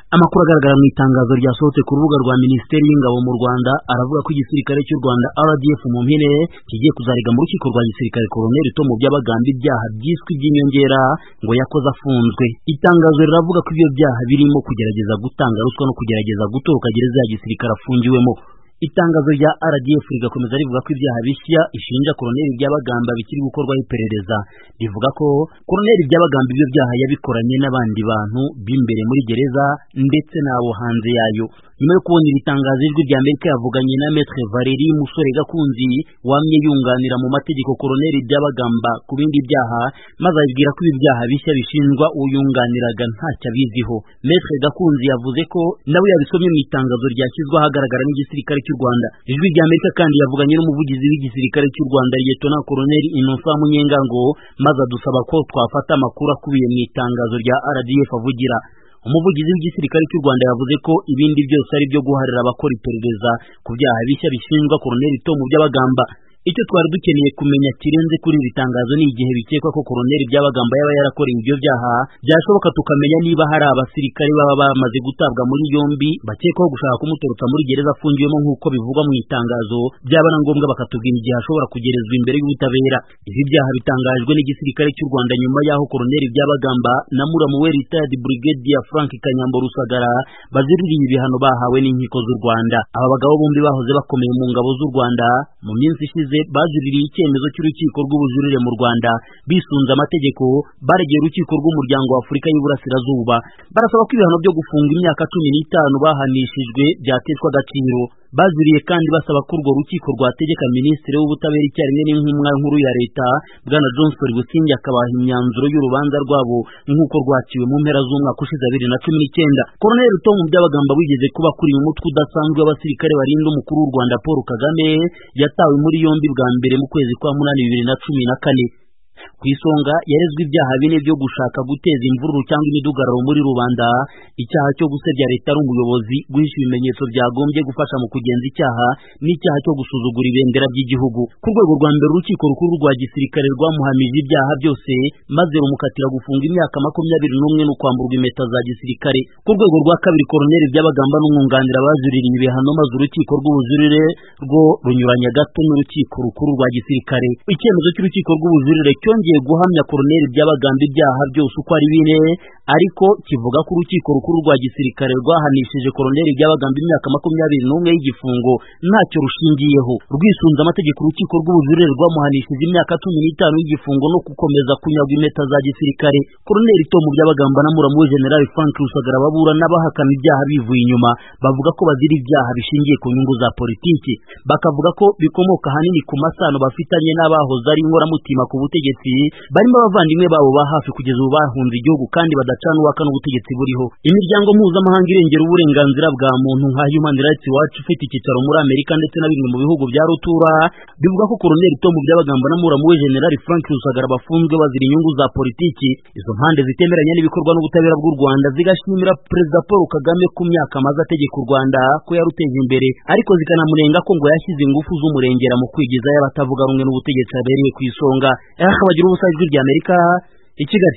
Amakuru agaragara mu itangazo ryasohotse ku rubuga rwa Minisiteri y'Ingabo mu Rwanda aravuga ko igisirikare cy'u Rwanda RDF mu mpine kigiye kuzarega mu rukiko rwa gisirikare Koloneli Tom Byabagamba ibyaha byiswe iby'inyongera ngo yakoze afunzwe. Itangazo riravuga ko ibyo byaha birimo kugerageza gutanga ruswa no kugerageza gutoroka gereza ya gisirikare afungiwemo. Itangazo rya RDF rigakomeza rivuga ko ibyaha bishya ishinja Koloneli Byabagamba bikiri gukorwaho iperereza rivuga ko Koloneli Byabagamba ibyo byaha yabikoranye n'abandi bantu b'imbere muri gereza ndetse n'abo hanze yayo nyuma yo kubona iri tangazo ijwi rya Amerika yavuganye na Maitre Valeri Musore Gakunzi wamye yunganira mu mategeko Koloneli Byabagamba ku bindi byaha maze abibwira ko ibi byaha bishya bishinjwa uyunganiraga ntacyo abiziho Maitre Gakunzi yavuze ko nawe yabisomye mu itangazo ryashyizwe ahagaragara n'igisirikare cy'u Rwanda ijwi rya Amerika kandi yavuganye n'umuvugizi w'igisirikare cy'u Rwanda Lieutenant Colonel Innocent Munyengango maze adusaba ko twafata amakuru akubiye mu itangazo rya RDF avugira umuvugizi w'igisirikare cy'u Rwanda yavuze ko ibindi byose ari byo guharira abakora iperereza ku byaha bishya bishinjwa Koloneli Tom Byabagamba icyo twari dukeneye kumenya kirenze kuri iri tangazo ni igihe bikekwa ko Koloneli Byabagamba yaba yarakorewe ibyo byaha byashoboka tukamenya niba hari abasirikare baba bamaze gutabwa muri yombi bakekwaho gushaka kumutorotsa muri gereza afungiwemo nk'uko bivugwa mu itangazo byaba na ngombwa bakatubwira igihe ashobora kugerezwa imbere y'ubutabera ibi byaha bitangajwe n'igisirikare cy'u Rwanda nyuma y'aho Koloneli Byabagamba na Muramu we retired Brigadier Frank Kanyambo Rusagara baziririye ibihano bahawe n'inkiko z'u Rwanda aba bagabo bombi bahoze bakomeye mu ngabo z'u Rwanda mu minsi ishize bajuririye icyemezo cy'urukiko rw'ubujurire mu Rwanda bisunze amategeko baregeye urukiko rw'umuryango wa Afurika y'Iburasirazuba barasaba ko ibihano byo gufunga imyaka cumi n'itanu bahanishijwe byateshwa agaciro bajuriye kandi basaba ko urwo rukiko rwategeka minisitiri w'ubutabera icyarimwe n'intumwa nkuru ya leta bwana Johnson Busingye akabaha imyanzuro y'urubanza rwabo nk'uko rwaciwe mu mpera z'umwaka ushize abiri na cumi n'icyenda Colonel Tom Byabagamba wigeze kuba kuri mu mutwe udasanzwe w'abasirikare barinda umukuru w'u Rwanda Paul Kagame yatawe muri yombi bwa mbere mu kwezi kwa munani bibiri na cumi na kane ku isonga yarezwe ibyaha bine byo gushaka guteza imvururu cyangwa imidugararo muri rubanda icyaha cyo gusebya leta ari umuyobozi guhisha ibimenyetso byagombye gufasha mu kugenza icyaha n'icyaha cyo gusuzugura ibendera ry'igihugu ku rwego rwa mbere urukiko rukuru rwa gisirikare rwamuhamije ibyaha byose maze rumukatira gufunga imyaka makumyabiri n'umwe no kwamburwa impeta za gisirikare ku rwego rwa kabiri koroneli by'abagamba n'umwunganira bajuririye ibihano maze urukiko rw'ubujurire rwo runyuranya gato n'urukiko rukuru rwa gisirikare icyemezo cy'urukiko rw'ubujurire cyongeye guhamya koroneli by'abagamba ibyaha byose uko ari bine ariko kivuga ko urukiko rukuru rwa gisirikare rwahanishije koroneli by'abagamba imyaka makumyabiri n'umwe y'igifungo ntacyo rushingiyeho rwisunze amategeko urukiko rw'ubujurire rwamuhanishije imyaka cumi n'itanu y'igifungo no gukomeza kunyagwa impeta za gisirikare koroneli tomu by'abagamba na muramu we generali frank rusagara baburana bahakana ibyaha bivuye inyuma bavuga ko bazira ibyaha bishingiye ku nyungu za politiki bakavuga ko bikomoka ahanini ku masano bafitanye n'abahoze ari inkoramutima ku butegetsi barimo abavandimwe babo ba hafi kugeza ubu bahunze igihugu kandi badacana uwaka n'ubutegetsi buriho imiryango mpuzamahanga irengera uburenganzira bwa muntu nka Human Rights Watch ufite icyicaro muri Amerika ndetse na bimwe mu bihugu bya rutura bivuga ko Colonel Tom Byabagamba na muramu we General Frank Rusagara bafunzwe bazira inyungu za politiki izo mpande zitemeranya n'ibikorwa n'ubutabera bw'u Rwanda zigashimira Perezida Paul Kagame ku myaka amaze ategeka u Rwanda ko yaruteje imbere ariko zikanamurenga ko ngo yashyize ingufu z'umurengera mu kwigizayo abatavuga rumwe n'ubutegetsi abereye ku isonga bagira ubusa ijwi ry'Amerika i Kigali